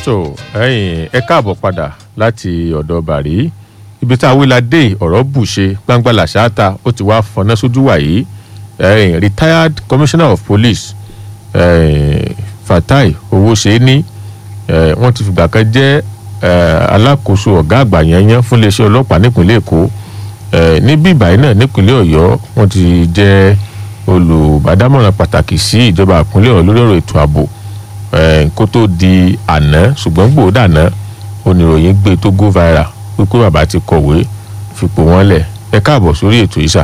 so ẹ̀yin ẹ káàbọ̀ padà láti ọ̀dọ̀ bàrí ibi tá a wí la dé ọ̀rọ̀ bù ṣe gbangba làṣáàtà ó ti wá fọná sójú wàyí ẹ̀yin retired commissioner of police ẹ̀yin fatai owóṣeéní ẹ̀ wọ́n ti fìgbà kan jẹ́ ẹ̀ alákòóso ọ̀gá àgbà yẹnyẹn fún iléeṣẹ́ ọlọ́pàá nípínlẹ̀ èkó ẹ̀ níbí ìbàyí náà nípínlẹ̀ ọ̀yọ́ wọ́n ti jẹ́ olùbádámọ̀ràn pàtàkì sí ìjọba ìpínlẹ̀ ọ̀yọ́ lórí ọ̀rọ̀ ètò ààbò kó tó di àná ṣùgbọ́n gbòódà náà oníròyìn gbé tó go viral wípé bàbá ti kọ̀wé fipò wọn lẹ̀ ẹ káàbọ̀ sórí ètò ìṣà.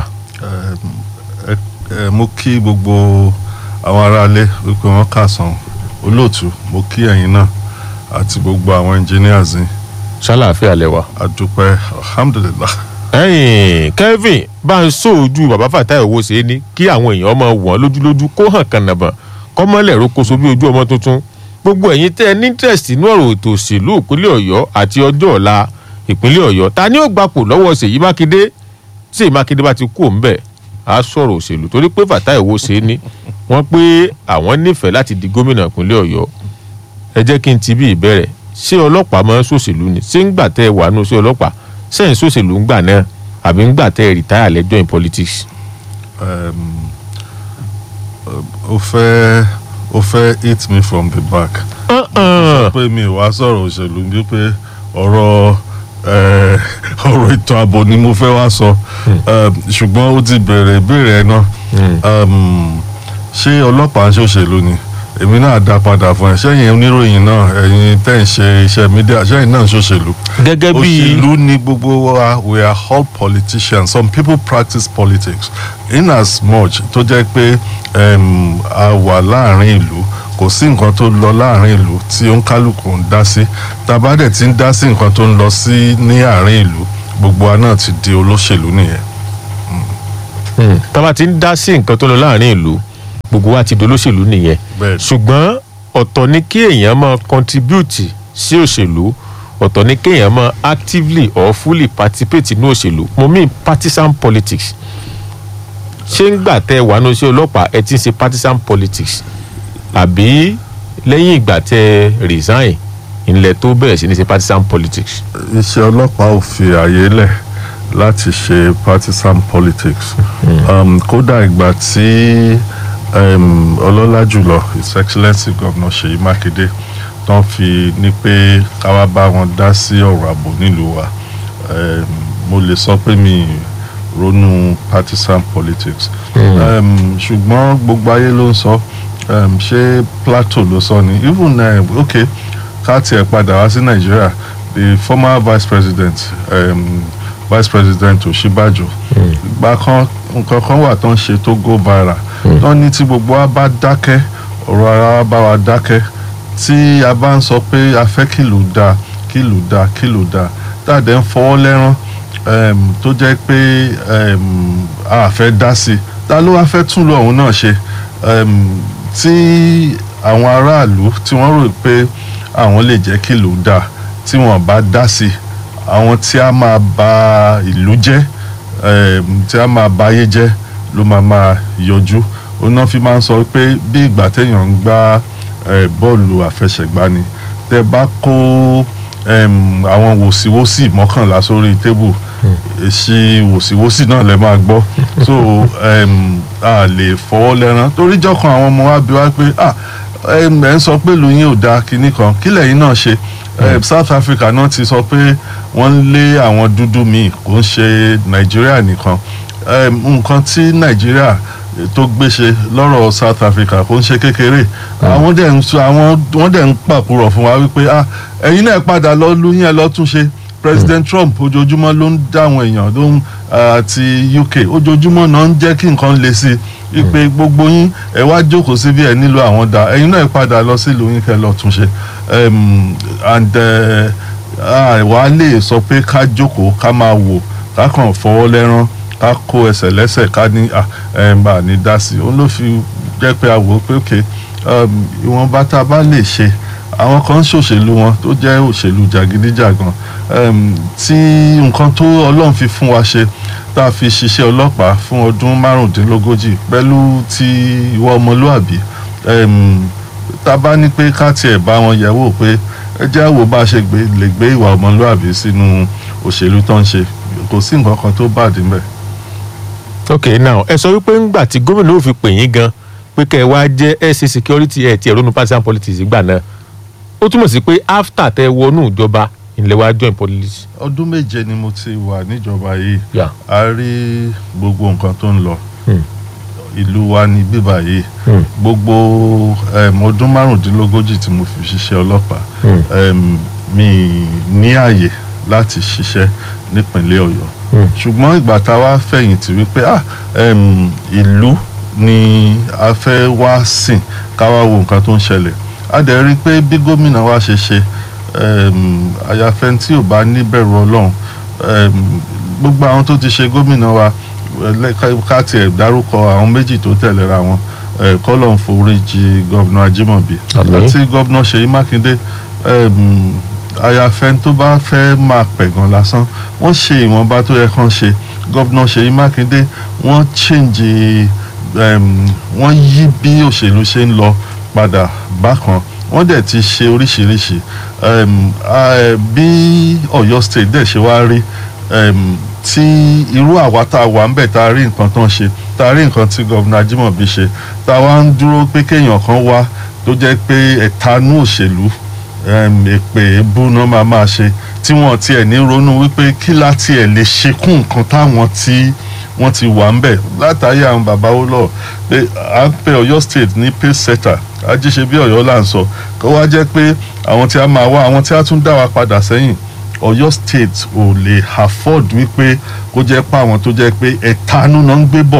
mo kí gbogbo àwọn aráalé wípé wọ́n kàsán olóòtú mo kí ẹ̀yin náà àti gbogbo àwọn engineers ní ṣàlàáfíà lẹwà. àdúpẹ́ alhamdulillah. ẹ̀yin Kevin bá ń sóòjú bàbá Fatai Owóṣeéní kí àwọn èèyàn ọmọ wọn lójúlójú kó hàn kànàbọ̀n kọ́mọ́lẹ̀ rokoṣo bí ojú ọmọ tuntun gbogbo ẹ̀yin tẹ́ ẹ ní interest inú ọ̀rọ̀ ètò òṣèlú ìpínlẹ̀ ọ̀yọ́ àti ọjọ́ ọ̀la ìpínlẹ̀ ọ̀yọ́ ta ni ó gbapò lọ́wọ́ ṣèyí mákindé tí èyí mákindé bá ti kú òǹbẹ̀ á sọ̀rọ̀ òṣèlú torí pé Fatai Owóṣeéní wọ́n pé àwọn nífẹ̀ẹ́ láti di gómìnà ìpínlẹ̀ ọ̀yọ́ ẹ jẹ́ kí n ti bí ìbẹ̀rẹ̀ ṣé ọlọ́pàá máa ń ṣòṣèlú ni ṣé ń gbà tẹ́ ẹ wà nù sí ọlọ́pàá ṣé ń ṣòṣèlú ń gbà náà àbí ń gbà tẹ́ ẹ rìtáyà lẹ́jọ́ in politics. Um, ó fẹ́ ó fẹ́ hit me from the back. sọ pé mi ò wá sọ̀rọ̀ òṣèlú bí pé ọ̀rọ̀ ọ̀rọ̀ ètò ààbò ni mo fẹ́ wá sọ ṣùgbọ́n ó ti bẹ̀rẹ̀ ìbéèrè ẹ̀ náà ṣé ọlọ́pàá ń ṣòṣèlú ni èmi náà dá padà fún ẹ sẹ́yìn oníròyìn náà ẹ̀yin tẹ́ ń ṣe iṣẹ́ mídíà sẹ́yìn náà ń ṣòṣèlú. gẹ́gẹ́ bí òṣèlú ni gbogbo wa we are all politicians some people practice politics in as much tó jẹ́ pé a wà láàrin ìlú kò sí nǹkan tó lọ láàrin ìlú tí ó ń kálukú ń dá sí tàbá dẹ̀ ti ń dá sí nǹkan tó ń lọ sí ní àárín ìlú gbogbo wa náà ti di olóṣèlú nìyẹn. tàbá ti ń dá sí nǹkan tó lọ láàrin ìlú gbogbo wa ti di olóṣèlú nìyẹn Bẹ́ẹ̀ni. ṣùgbọ́n ọ̀tọ̀ ni kí èèyàn máa contribute sí òṣèlú ọ̀tọ̀ ni kí èèyàn máa actively or fully participate nínú òṣèlú mo mean partisan politics ṣé ń gbà tẹ́ ẹ wà ní oṣù ọlọ́pàá ẹ ti ń ṣe partisan politics àbí lẹ́yìn ìgbà tẹ́ ẹ resign ìnlẹ̀ tó bẹ̀rẹ̀ sí ní ṣe partisan politics. iṣẹ́ ọlọ́pàá ò fi àyè lẹ̀ láti ṣe partisan politics um, kódà ìgbà tí um, ọlọ́lá jùlọ his excellency governor Ṣèyí Mákindé tán fi ní pé káwá bá wọn dá sí ọ̀rọ̀ ààbò nílùú wa um, mo lè sọ pé mi ronú partisan politics um, ṣùgbọ́n gbogbo ayé ló ń sọ um, ṣé Plateau ló sọ ni even uh, okay ká tiẹ̀ padà wá sí Nàìjíríà the former vice president um, vice president Ọ̀ṣínbàjò ìgbà kan nǹkan kan wà tó ń ṣe tó go viral tó ní tí gbogbo wa bá dákẹ́ ọ̀rọ̀ ara wa bá wa dákẹ́ tí a bá ń sọ pé a fẹ́ kìlù dáa kìlù dáa kìlù dáa dáadé ń fọwọ́ lẹ́rán um, tó jẹ́ pé um, a fẹ́ dá sí i ta ló wá fẹ́ tún lọ òun náà ṣe um, tí àwọn aráàlú tí wọ́n rò pé àwọn lè jẹ́ kìlù dáa tí wọ́n bá dá sí i àwọn tí a máa ba ìlú jẹ́ um, tí a máa ba ayé jẹ́ ló máa máa yọjú òun náà fi máa ń sọ pé bí ìgbà téèyàn ń gbá eh, bọ́ọ̀lù àfẹsẹ̀gbá ni tẹ́ bá kó um, àwọn wòsíwòsí mọ́kànlá sórí tébù èsì wòsíwòsí náà lẹ máa gbọ́ so um, a lè fọwọ́ lẹ́rán torí jọ́kan àwọn ọmọ wa bí wá pé ah ẹ ń sọ pé ìlú yín ò dáa kinní kan kí lẹ́yìn náà ṣe Eh, South Africa náà ti sọ pé wọ́n ń lé àwọn dúdú míì kò ń ṣe Nàìjíríà nìkan Eh, nǹkan tí Nàìjíríà tó gbéṣe lọ́rọ̀ South Africa kò ń ṣe kékeré àwọn dẹ̀ ń sọ àwọn wọ́n dẹ̀ ń pàkúrọ̀ fún wa wípé ah ẹ̀yin náà padà lọ lu yín ẹ lọ tún ṣe President Trump ojoojúmọ́ ló ń dá àwọn èèyàn ló ń àti UK ojoojúmọ́ náà ń jẹ́ kí nǹkan le sí i wípé gbogbo yín ẹ wá jókòó síbi ẹ nílò àwọn dá ẹ̀yin náà padà lọ sí ìlú yín kẹ́ lọ tún ṣe um, and àwa lè sọ pé ká jókòó ká máa wò ká kàn fọwọ́ lẹ́rán ká kó ẹsẹ̀ lẹ́sẹ̀ ká ní bá a ní dá sí i òun ló fi jẹ́ pé a wò ó pé òkè ìwọ̀nba tá a bá lè ṣe àwọn kan ń ṣòṣèlú wọn tó jẹ́ òṣèlú jàgídíjàgan tí nǹkan tó ọlọ́run fi fún wa ṣe tá a fi ṣiṣẹ́ ọlọ́pàá fún ọdún márùndínlógójì pẹ̀lú ti ìwà ọmọlúàbí tá a bá ní pé ká tiẹ̀ bá wọn yẹ̀ wò pé ẹ jẹ́ àwò bá a ṣe gbé lè gbé ìwà ọmọlúàbí sínú òṣèlú tó ń ṣe kò sí nǹkan kan tó bàdí mbẹ̀. ok now ẹ sọ wípé ńgbà tí gómìnà ò fi pè yín gan pé kẹ́ ẹ wá jẹ́ SC security ẹ̀ tí ẹ̀rọ nu partisan politics gbà náà ó túmọ̀ sí pé after tẹ wọnú ìjọba ilẹ̀ wa join police. ọdún méje ni mo ti wà níjọba yìí Yeah. a rí gbogbo nǹkan tó ń lọ Hmm. ìlú wa ní bíbà yìí Hmm. gbogbo um, ọdún márùndínlógójì tí mo fi ṣiṣẹ́ ọlọ́pàá Hmm. um, mi ní àyè láti ṣiṣẹ́ nípínlẹ̀ ọ̀yọ́ Hmm. ṣùgbọ́n ìgbà tá a wá fẹ̀yìntì wípé ah um, ìlú ni a fẹ́ wá sìn ká wá wo nǹkan tó ń ṣẹlẹ̀ a dẹ̀ rí i pé bí gómìnà wa ṣe ṣe um, àyàfẹ́ tí ò bá níbẹ̀rù ọlọ́run um, gbogbo àwọn tó ti ṣe gómìnà wa eh, ká- ká tiẹ̀ dárúkọ àwọn méjì tó tẹ̀léra wọn eh, kọ́lọ̀ ń foríjì gọ́vnà ajímọ̀bí Àmín. àti gọ́vnà ṣèyí mákindé um, àyàfẹ́ tó bá fẹ́ máa pẹ̀gàn lásán wọ́n ṣe ìwọ̀nba tó yẹ kán ṣe gọ́vnà ṣèyí mákindé wọ́n change um, wọ́n yí bí òṣèlú ṣe ń lọ padà bákan wọ́n dẹ̀ ti ṣe oríṣiríṣi um, ah, bí ọ̀yọ́ state dẹ̀ ṣe wá rí um, tí irú àwa tá a wà ń bẹ̀ tá a rí nǹkan tán ṣe tá a rí nǹkan tí gọ́vnà ajímọ̀bí ṣe tá a wá ń dúró pé kéèyàn kan wá tó jẹ́ pé ẹ̀tanú òṣèlú um, èpè ebú náà máa máa ṣe tí wọ́n tiẹ̀ ní ronú wípé kí láti ẹ̀ lè ṣe kún nǹkan táwọn tí wọ́n ti wà ń bẹ̀ látàrí àwọn bàbá ó lọ pé à ń pe Ọ̀yọ́ state ní pace setter ajíṣe bí Ọ̀yọ́ là ń sọ kó wá jẹ́ pé àwọn tí a máa wá àwọn tí a tún dá wa padà sẹ́yìn Ọ̀yọ́ state ò lè afford wípé kó jẹ́ pé àwọn tó jẹ́ pé ẹ̀tanú náà ń gbé bọ̀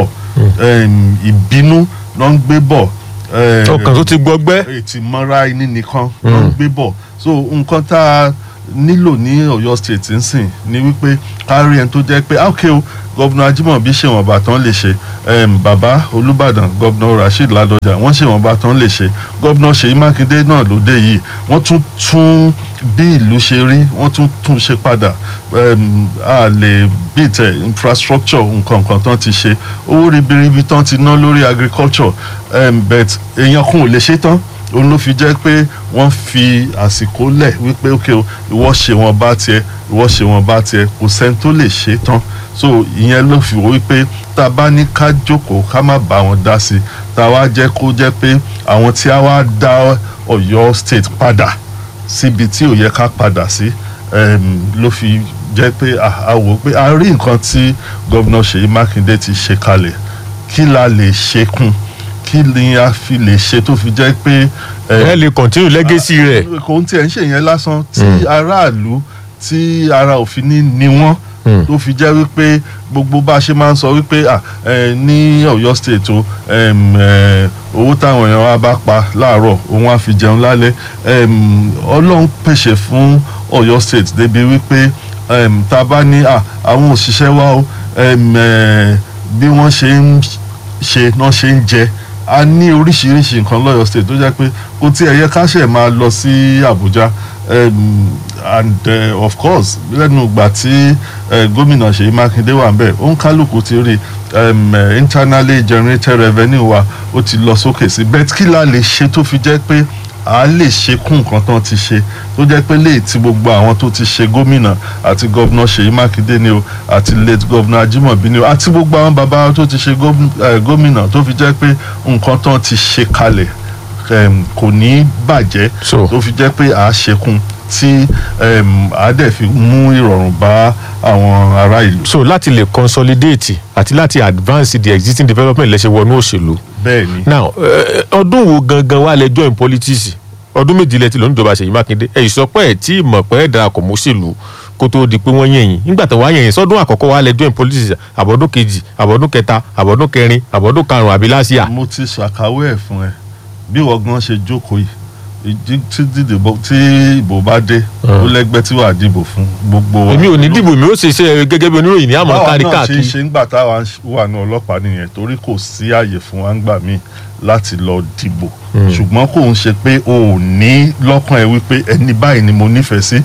um, ìbínú náà ń gbé bọ̀ um, ọkàn tó ti gbọgbẹ́. ètì mọ́ra ẹni nìkan ló ń gbé bọ̀ so nǹkan tá a nílò ní Ọ̀yọ́ state ń sìn ni wípé kárí ẹni tó jẹ́ pé ah, ok o gọ́vnà Ajímọ̀bí ṣèwọ̀nba tán lè ṣe um, bàbá Olúbàdàn gọ́vnà Rasheed Ládọjà wọ́n ṣèwọ̀nba tán lè ṣe gọ́vnà Ṣèyí Mákindé náà ló dé yìí wọ́n tún tún bí ìlú ṣe rí wọ́n tún tún ṣe padà um, a lè bìtẹ̀ infrastructure nǹkan kan tán ti ṣe owó ribiribi tán ti ná lórí agriculture um, but èèyàn kan ò lè ṣe tán òun ló fi jẹ́ pé wọ́n fi àsìkò lẹ̀ wípé ok o ìwọ ṣe wọn bá tiẹ̀ ìwọ ṣe wọn bá tiẹ̀ kò sẹ́ni tó lè ṣe tán so ìyẹn ló fi wò wípé tá a bá ní ká jókòó ká má bá wọn dá sí i tá a wá jẹ́ kó jẹ́ pé àwọn tí a wá dá Ọ̀yọ́ state padà síbi tí ò yẹ ká padà sí um, ló fi jẹ́ pé a a wò pé a rí nǹkan tí gómìnà Ṣèyí Mákindé ti ṣe kalẹ̀ kí la lè ṣe kún kí ni a fi lè ṣe tó fi jẹ́ pé ẹ lè continue legacy rẹ̀. kò ń tiẹ̀ ń ṣe yẹn lásán tí aráàlú tí ara òfin ní ni wọ́n Mm. tó fi jẹ́ wípé gbogbo bá a ṣe máa ń sọ wípé à ẹ ní Ọ̀yọ́ state o em, ẹ, owó táwọn èèyàn wa bá pa láàárọ̀ òun á fi jẹun lálẹ́ em, Ọlọ́run pèsè fún Ọ̀yọ́ state débi wípé em, tá a bá ní à àwọn òṣìṣẹ́ wa o em, ẹ, bí wọ́n ṣe ń ṣe náà ṣe ń jẹ a ní oríṣiríṣi nǹkan lọ́yọ̀ state tó jẹ́ pé kò tí ẹ̀ yẹ ká ṣẹ̀ máa lọ sí Àbújá um, and uh, of course lẹ́nu ìgbà tí uh, gómìnà Ṣèyí Mákindé wà ńbẹ̀ ó ń kálukú ti rí um, uh, internally generated revenue wa ó ti lọ sókè sí bẹ́ẹ̀ kí la lè ṣe tó fi jẹ́ pé a lè ṣe kún nǹkan tán ti ṣe tó jẹ́ pé léyìí tí gbogbo àwọn tó ti ṣe gómìnà àti gọ́vnà Ṣèyí Mákindé ni o àti late gọ́vnà Ajímọ̀bí ni o àti gbogbo àwọn bàbá tó ti ṣe gómìn- eh, gómìnà tó fi jẹ́ pé nǹkan tán ti ṣe kalẹ̀ em, kò ní bàjẹ́ So. tó fi jẹ́ pé a ṣekún tí em, a dẹ̀ fi mú ìrọ̀rùn bá àwọn ará ìlú so láti lè consolidate àti láti advance the existing development lẹ́sẹ̀ wọnú òṣèlú. bẹ́ẹ̀ ni now eh, ọdún wo gangan wà lẹ join politics ọdún méjì lẹ ti lọ níjọba Ṣèyí Mákindé ẹ ìsọpẹ́ ẹ̀ tí ìmọ̀ pẹ́ ẹ̀ darapọ̀ mọ́ òṣèlú kó tó di pé wọ́n yẹ̀yìn nígbà tó wá yẹ̀yìn sọ́dún àkọ́kọ́ wà lẹ join politics àbọ̀dún kejì àbọ̀dún kẹta àbọ̀dún kẹrin àbọ̀dún karùn-ún àbí láṣìá. mo ti ṣàkàwé ẹ̀ fún ẹ bí wọ́n gan ṣe jókòó yìí ìdí- tí dìbò tí ìbò bá dé ó lẹ́gbẹ́ tí wàá dìbò fún gbogbo wa. èmi ò ní dìbò mi ó ṣe iṣẹ́ gẹ́gẹ́ bí oníròyìn ní àmọ́ báwa kárí náà ṣe ń káàkiri. ṣe ńgbà táwa ń ṣ- wà ní ọlọ́pàá nìyẹn torí kò sí àyè fún wa ńgbà míì láti lọ dìbò ṣùgbọ́n kò ń ṣe pé o ò ní lọ́kàn ẹ wípé ẹni báyìí ni mo nífẹ̀ẹ́ sí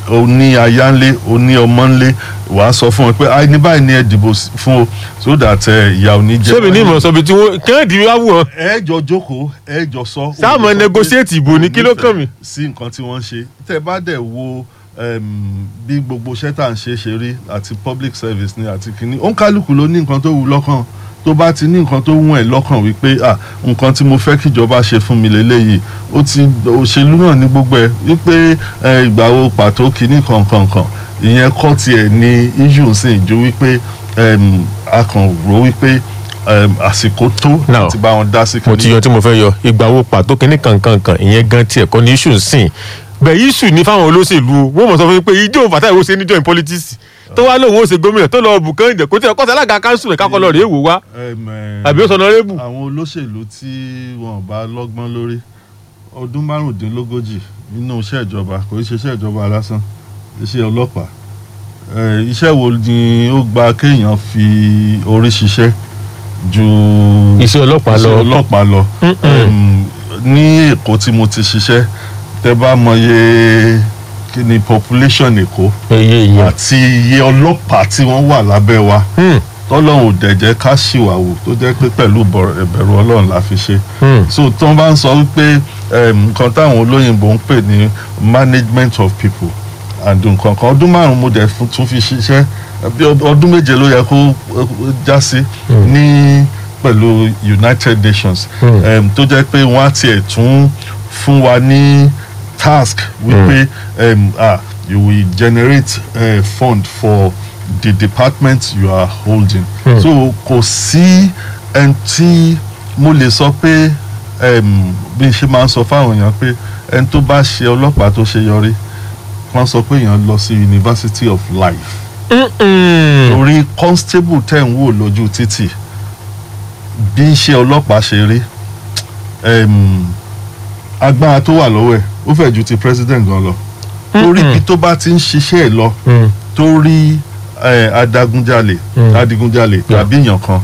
o ní aya ńlé o ní ọmọ ńlé wàá sọ fún wọn pé ah ní báyìí ni ẹ dìbò sí- fún o so that ẹ, ìyà ò ní jẹ sẹ́mi ní wọ́n. ìmọ̀ sọ́bi tí wọ́n kẹ́hìndì wá wù ọ́ ẹ jọ jókòó ẹ jọ sọ. Sáà mọ Ó sọ pé negotiate ìbò ní, kí ló kàn mí? sí nǹkan tí wọ́n ń ṣe tẹ́ bá dẹ̀ wo em, bí gbogbo iṣẹ́ tá à ń ṣe ṣe rí àti public service ni àti kínní òǹkálùkù ló ní nǹkan tó wù lọ́kàn tó bá ti ní nǹkan tó wù ẹ́ lọ́kàn wípé ah nǹkan tí mo fẹ́ kíjọba ṣe fún mi lélẹ́yìí ó ti òṣèlú náà ní gbogbo ẹ̀ wípé ẹ, ìgbà wo pàtó kínní kankankan ìyẹn kọ́ tiẹ̀ ní issue sì ju wípé em, a kàn rò wípé em, àsìkò tó Now, láti bá wọn dá sí mo ti kínní. yan tí mo fẹ́ yọ ìgbà wo pàtó kínní kankankan ìyẹn gan tiẹ̀ kọ́ ní issue ń sìn bẹ́ẹ̀ issue ní fáwọn olóṣèlú o wọ́n mọ̀ sọ fún mi pé ijó fàtà ìwọ ṣe níjọ́ in politics tó wá lóun ó ṣe gómìnà tó lọ bùkán ìjẹ kó tí ọkọ alága kanṣu rẹ̀ kákọ́ lọ rèé wò wá Em, eh, àbí ó sọ náà rébù. àwọn olóṣèlú tí wọn bá lọ́gbọ́n lórí ọdún márùndínlógójì nínú iṣẹ́ ìjọba kò í ṣe iṣẹ́ ìjọba lásán iṣẹ́ ọlọ́pàá Eh, iṣẹ́ wo ni ó gba kéèyàn fi orí ṣiṣẹ́ ju iṣẹ́ ọlọ́pàá lọ iṣẹ́ ọlọ́pàá lọ Em, ní èkó tí mo ti ṣiṣẹ́ tẹ bá mọye kí ni population èkó iye ìyẹn. àti iye ọlọ́pàá tí wọ́n wà lábẹ́ wa Hmm, tọ́lọ́run ò dẹ̀ jẹ́ ká ṣìwàwò tó jẹ́ pé pẹ̀lú bọ̀- ẹ̀bẹ̀rù ọlọ́run la fi ṣe. hmm. so tí wọ́n bá ń sọ wípé em, nǹkan táwọn olóyìnbó ń pè ní management of people and nǹkan kan ọdún márùn-ún mo dẹ̀ fún- tún fi ṣiṣẹ́ bí ọd- ọdún méje ló yẹ kó eh, já sí ní pẹ̀lú United Nations Hmm. em, tó jẹ́ pé wọ́n á tiẹ̀ tún fún wa ní task wípé em, ah, you will generate a fund for the department you are holding. Hmm. so kò sí ẹni tí mo lè sọ pé em, bí n ṣe máa ń sọ fáwọn èèyàn pé ẹni tó bá ṣe ọlọ́pàá tó ṣe yọrí wọ́n sọ pé èèyàn lọ sí University of Life Mm-mm. torí constable tẹ̀ ń wò lójú títì bí iṣẹ́ ọlọ́pàá ṣe rí em, agbára tó wà lọ́wọ́ ẹ̀ ó fẹ́ ju ti president gan lọ torí Mm-mm. bí tó bá ti ń ṣiṣẹ́ ẹ̀ lọ Mm. torí eh, adágúnjalè Mm. adigunjalè Yeah. tàbí èèyàn kan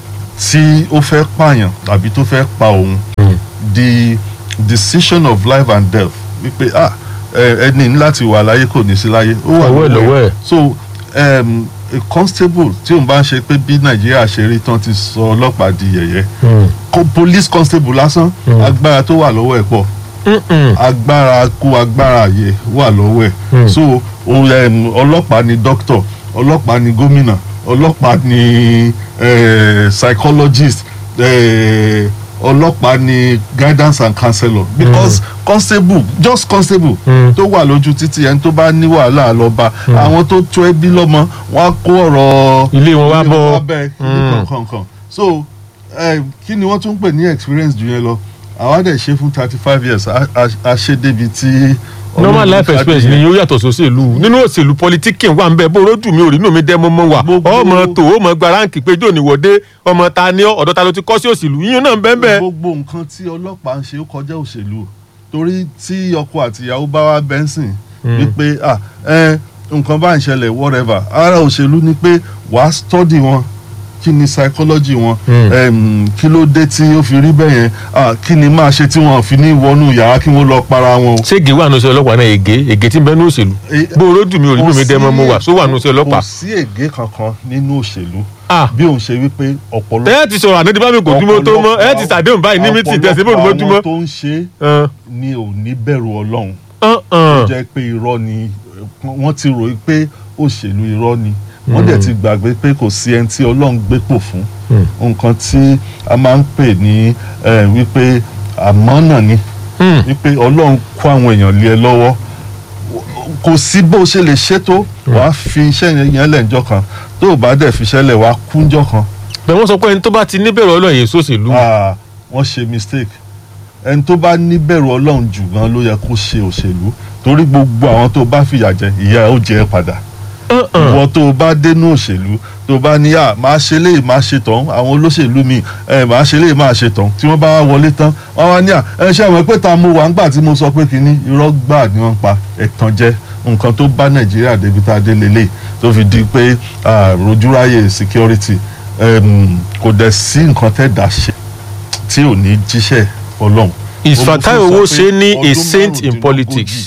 tí ó fẹ́ pààyàn tàbí tó fẹ́ pa òun Mm. the decision of life and death wípé ah ẹ- ẹni ní láti wà láyé kò ní sí láyé ó wà Ọwọ́ ẹ̀ lọ́wọ́ ẹ̀. so um, a constable tí òun bá ń ṣe pé bí nàìjíríà ṣe rí tán ti sọ ọlọ́pàá di yẹ̀yẹ́ Mm. Ko- police constable lásán Mm. agbára tó wà lọ́wọ́ ẹ̀ pọ̀ Mm-mm. agbára kú agbára àyè wà lọ́wọ́ ẹ̀ Mm. so òun, um, ọlọ́pàá ni doctor ọlọ́pàá ni gómìnà ọlọ́pàá ni eh, psychologist eh, ọlọ́pàá ni guidance and counselor because constable just constable Mm. tó wà lójú títì ẹni tó bá ní wàhálà lọ́ba àwọn tó tó ẹbí lọ́mọ wọ́n á kó ọ̀rọ̀ Ilé wọn wá bọ́. bẹ́ẹ̀ Mm. kankan so eh, kí ni wọ́n tún pè ní experience jù yẹn lọ àwa dẹ̀ ṣe fún thirty five years a- a a ṣe débi tí. normal Ọlọ́run life ká experience dìyẹn. ni yóò yàtọ̀ sóṣèlú nínú òṣèlú politikin wà ń bẹ bó rojú mi ò rí inú mi dẹ́ mọ́mọ́ wà Gbogbo- ọmọ tó ọmọ gba ráǹkì pé jóò níwọ̀dé ọmọ ta ni ọ́ ọ̀dọ̀ ta ló ti kọ́ sí òṣèlú yíyan náà ń bẹ́ẹ̀ bẹ́ẹ̀. gbogbo nǹkan tí ọlọ́pàá ń ṣe ó kọjá òṣèlú torí tí ọkọ àti ìyàwó bá wá bẹ́ńsìn wípé ah ẹ nǹkan bá ń ṣẹlẹ̀ whatever ara òṣèlú ni pé wàá study wọn kí ni psychology wọn Mm. em, kí ló dé tí ó fi rí bẹ́ẹ̀ yẹn ah kí ni máa ṣe tí wọn fi ní wọnú yàrá kí wọ́n lọ para wọn o. ṣé ègé wà nù sí ọlọ́pàá náà ègé ègé tí ń bẹ ní òṣèlú Eh, bó rojú mi ò rí inú mi dẹ́ mọ́mọ́ wà só wà nù sí kò ọlọ́pàá. sí ègé kankan nínú òṣèlú ah bí òun ṣe wípé ọ̀pọ̀lọpọ̀ ẹ ti sọ̀rọ̀ àná bá mi kò dúró tó mọ́ ẹ ti sàdéhùn báyìí ní mítì tẹ̀sí bò dúró tó ọ̀pọ̀lọpọ̀ àwọn mọ́. tó ń ṣe Ẹn, ni ò ní bẹ̀rù ọlọ́run ẹn, ẹn. jẹ́ pé irọ́ ni wọ́n ti rò pé òṣèlú irọ́ ni wọ́n dẹ̀ ti gbàgbé pé kò sí ẹni tí ọlọ́run gbépò fún Mm. nǹkan tí a máa ń pè ní eh, wípé àmọ́nà ni Mm. wípé ọlọ́run kó àwọn èèyàn lé ẹ lọ́wọ́ kò sí bó ṣe lè ṣètò wàá fi iṣẹ́ yẹn lẹ́njọ́ kan tó o bá dẹ̀ fi iṣẹ́ lẹ̀ wàá kúnjọ́ kan bẹ́ẹ̀ wọ́n sọ pé ẹni tó bá ti níbẹ̀rù ọlọ́run yìí sóṣèlú. Ah, wọ́n ṣe mistake ẹni tó bá níbẹ̀rù ọlọ́run jù gan ló yẹ kó ṣe òṣèlú torí gbogbo àwọn tó bá fìyà jẹ ìyà ẹ̀ ó jẹ ẹ́ padà Ẹn, ẹn. ìwọ tó o bá dénú òṣèlú tó o bá ní à máa ṣe léyìí máa ṣe tán àwọn olóṣèlú mi ẹ máa ṣe léyìí máa ṣe tán tí wọ́n bá wá wọlé tán wọ́n wá ní à ẹ ṣe àwọn pé ta mo wà ńgbà tí mo sọ pé kínní irọ́ gbà ni wọ́n pa ẹ̀tàn jẹ́ nǹkan tó bá nàìjíríà débi tá a dé lélẹ̀ tó fi di pé ah, rojúráyè security em, kò dẹ̀ sí nǹkan tẹ́ dà ṣe tí ò ní jíṣẹ́ ọlọ́run. Is Ó mú Fatai fún sọ pé Owóṣe ní a ọdún saint in márùndínlógójì politics?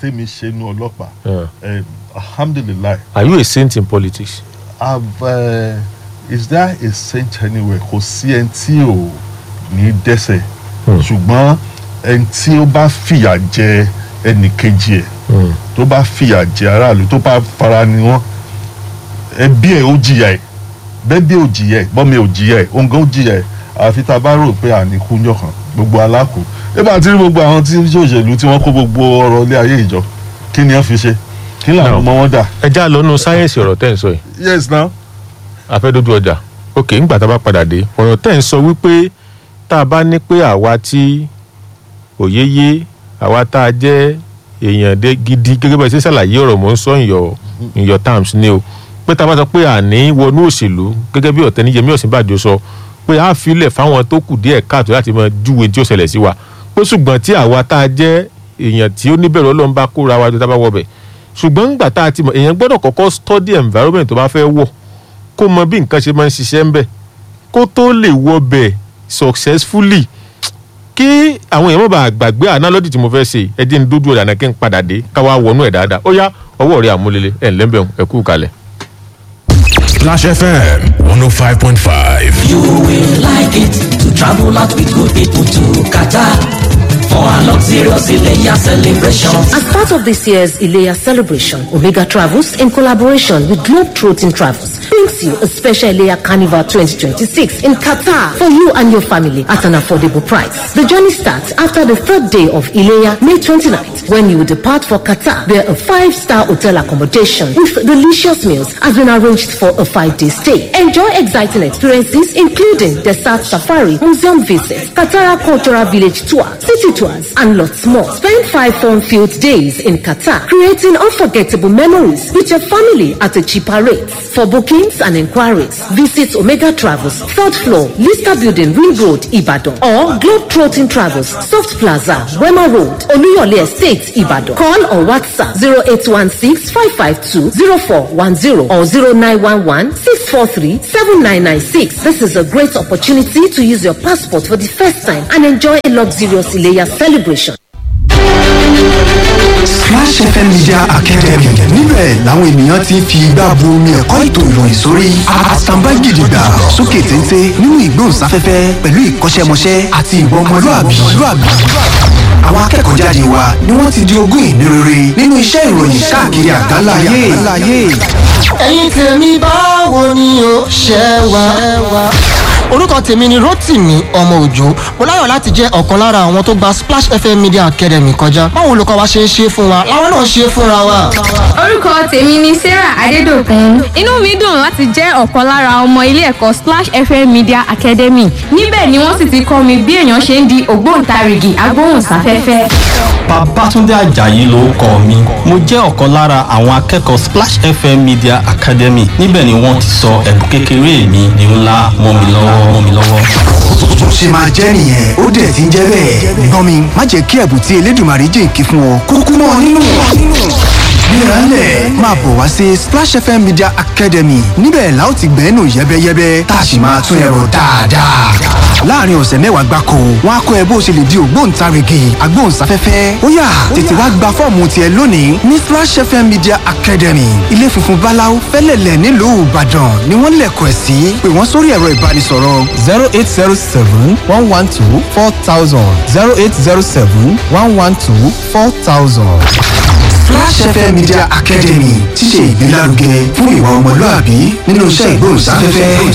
tèmi ṣe nu ọlọ́pàá Yeah. eh, alhamdulilayi are you a saint in politics. I've, uh, is there a saint anywhere kò sí ẹni tí ò ní dẹ́sẹ̀ ṣùgbọ́n ẹni tí ó bá fìyà jẹ ẹnì kejì ẹ̀ Mm. tó bá fìyà jẹ aráàlú tó bá fara ni wọ́n ẹbí ẹ̀ ó jìyà ẹ̀ bẹ́bí ò jìyà ẹ̀ bọ́mi ò jìyà ẹ̀ òǹgá ó jìyà ẹ̀ àfi tá a bá rò pé àníkú yọkàn gbogbo alákò ẹ bá ti rí gbogbo àwọn tí òṣèlú tí wọ́n kó gbogbo ọrọ̀ ilé ayé ìjọ kí ni wọ́n fi ṣe kí làwọn No. ọmọ wọn dà. ẹ já lọ́nu sáyẹ́nsì ọ̀rọ̀ tẹ́ ń sọ yìí yes now. afẹ́dójú ọjà ok ńgbà tá a bá padà dé ọ̀rọ̀ tẹ́ ń sọ wípé tá a bá ní pé àwa tí òye yé àwa tá a jẹ́ èèyàn dé gidi gẹ́gẹ́ bá ẹ ṣe ṣàlàyé ọ̀rọ̀ mò ń sọ in your in your terms ni o pé tá a bá sọ pé àní wọnú òṣèlú gẹ́gẹ́ bí ọ̀tẹ́ni Yẹmí Ọ̀ṣínbàjò sọ pé a filẹ̀ fáwọn tó kù díẹ̀ káàtó láti máa júwe tí ó ṣẹlẹ̀ sí wa pé ṣùgbọ́n tí àwa tá a jẹ́ èèyàn tí ó níbẹ̀rù Ọlọ́run bá kóra wa tó tá a bá wọ bẹ̀ ṣùgbọ́n ńgbà tá a ti mọ̀ èèyàn gbọ́dọ̀ kọ́kọ́ study environment tó bá fẹ́ wọ̀ kó mọ bí nǹkan ṣe máa ń ṣiṣẹ́ ń bẹ̀ kó tó lè wọ bẹ̀ successfully kí àwọn èèyàn má bàa gbàgbé analogy tí mo fẹ́ ṣe ẹ dín ní dójú ọ̀dà náà kí n padà dé káwá wọnú ẹ̀ dáadáa ó yá ọwọ́ rẹ̀ àmúlélẹ̀ ẹ̀ ńlẹ́bẹ̀ ẹ̀ kú kalẹ̀. Splash FM 105.5. You will like it to travel out with good people to Qatar for a luxurious Ileya celebration. As part of this year's Ilea celebration, Omega Travels, in collaboration with Globetrotting Travels, brings you a special Ilea Carnival 2026 in Qatar for you and your family at an affordable price. The journey starts after the third day of Ilea, May 29th, when you will depart for Qatar, where a five-star hotel accommodation with delicious meals has been arranged for a five-day stay. Enjoy exciting experiences, including desert safari, museum visits, Qatar Cultural Village tour, city tours, and lots more. Spend five fun-filled days in Qatar, creating unforgettable memories with your family at a cheaper rate. For bookings and inquiries, visit Omega Travels, third floor, Lister Building, Ring Road, Ibadan, or Globetrotting Travels, Soft Plaza, Wema Road, Oluyole Estate, Ibadan. Call or WhatsApp 0816-552-0410 or 0911-643-7996. This is a great opportunity to use your passport for the first time and enjoy a luxurious Ileya celebration. Splash FM Media Academy níbẹ̀ làwọn ènìyàn ti ń fi igbá bu omi ẹ̀kọ́ ètò ìròyìn sórí àtàǹbá gidigba sókè téńté nínú ìgbóhùnsáfẹ́fẹ́ pẹ̀lú ìkọ́ṣẹ́mọṣẹ́ àti ìwà ọmọlúàbí. àwọn akẹ́kọ̀ọ́ jáde wa ni wọ́n ti di ogún ìní rere nínú iṣẹ́ ìròyìn káàkiri àgbáńlá ayé. ẹ̀yin tèmi báwo ni o ṣe wá. orúkọ tèmi ni rotimi ọmọ òjò mo láyọ̀ láti jẹ́ ọ̀kan lára àwọn tó gba splash fm media academy kọjá báwo olùkọ́ wa ṣe ń ṣe fún wa làwọn náà ṣe fúnra wa. orúkọ tèmi ni sarah adédọkùn inú mi dùn láti jẹ́ ọ̀kan lára ọmọ ilé ẹ̀kọ́ splash fm media academy níbẹ̀ ni wọ́n sì ti kọ́ mi bí èèyàn ṣe ń di ògbóǹtarìgì agbóhùnsáfẹ́fẹ́. Babátúndé Àjàyí lórúkọ mi mo jẹ́ ọ̀kan lára àwọn akẹ́kọ̀ọ́ Splash FM Media Academy níbẹ̀ ni wọ́n ti sọ ẹ̀bùn kékeré mi di ńlá mọ́ mi lọ́wọ́ mọ́ mi lọ́wọ́. bó ṣe máa jẹ́ nìyẹn ó dẹ̀ ti ń jẹ́ bẹ́ẹ̀. gbọ́n mi má jẹ́ kí ẹ̀bùn tí elédùnmarè jìnkí fún ọ kúkú mọ́ ọ nínú. Gbérańlẹ̀ máa bọ̀ wá sí Splash FM Media Academy níbẹ̀ la ó ti gbẹ́nu yẹ́bẹ́yẹ́bẹ́ tá a sì máa tún ẹ̀rọ dáadáa. Láàárín ọ̀sẹ̀ mẹ́wàá gbáko, wọ́n á kọ́ ẹ bó ṣe lè di ògbóǹtarìgì agbóhùnsáfẹ́fẹ́. Ó yá tètè wá gba fọ́ọ̀mù tiẹ̀ lónìí ní Splash FM Media Academy. Ilé funfun Báláú fẹ́lẹ̀lẹ̀ nílùú Ìbàdàn ni wọ́n lẹ̀kọ̀ ẹ̀ sí. Pè wọ́n sórí ẹ̀rọ ìbánisọ̀rọ̀ zero eight zero seven one one two four thousand zero eight zero seven one one two four thousand. Flash FM Media Academy ti ṣe ìgbélárugẹ fún ìwà ọmọlúàbí nínú iṣẹ́ ìgbóhùnsáfẹ́fẹ́.